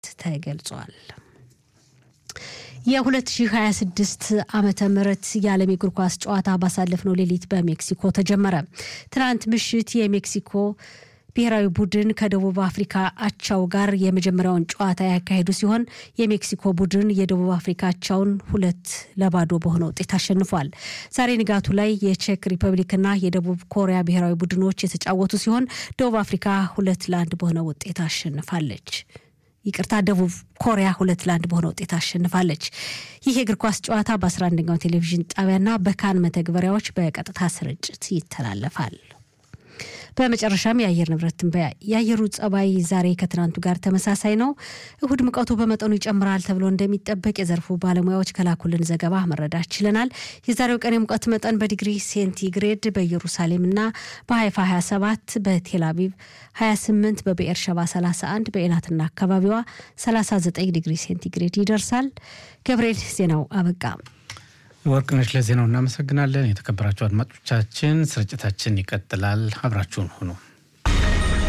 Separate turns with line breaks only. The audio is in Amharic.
ተገልጿል። የ2026 ዓመተ ምህረት የዓለም የእግር ኳስ ጨዋታ ባሳለፍነው ሌሊት በሜክሲኮ ተጀመረ። ትናንት ምሽት የሜክሲኮ ብሔራዊ ቡድን ከደቡብ አፍሪካ አቻው ጋር የመጀመሪያውን ጨዋታ ያካሄዱ ሲሆን የሜክሲኮ ቡድን የደቡብ አፍሪካ አቻውን ሁለት ለባዶ በሆነ ውጤት አሸንፏል። ዛሬ ንጋቱ ላይ የቼክ ሪፐብሊክና የደቡብ ኮሪያ ብሔራዊ ቡድኖች የተጫወቱ ሲሆን ደቡብ አፍሪካ ሁለት ለአንድ በሆነ ውጤት አሸንፋለች። ይቅርታ ደቡብ ኮሪያ ሁለት ለአንድ በሆነ ውጤት አሸንፋለች። ይህ የእግር ኳስ ጨዋታ በ11ኛው ቴሌቪዥን ጣቢያና በካን መተግበሪያዎች በቀጥታ ስርጭት ይተላለፋል። በመጨረሻም የአየር ንብረት ትንበያ። የአየሩ ጸባይ ዛሬ ከትናንቱ ጋር ተመሳሳይ ነው። እሁድ ሙቀቱ በመጠኑ ይጨምራል ተብሎ እንደሚጠበቅ የዘርፉ ባለሙያዎች ከላኩልን ዘገባ መረዳት ችለናል። የዛሬው ቀን የሙቀት መጠን በዲግሪ ሴንቲግሬድ በኢየሩሳሌምና በሀይፋ 27፣ በቴል አቪቭ 28፣ በብኤር ሸባ 31፣ በኤላትና አካባቢዋ 39 ዲግሪ ሴንቲግሬድ ይደርሳል። ገብርኤል ዜናው አበቃ።
ወርቅነሽ ለዜናው እናመሰግናለን። የተከበራችሁ አድማጮቻችን ስርጭታችን ይቀጥላል። አብራችሁን ሁኑ።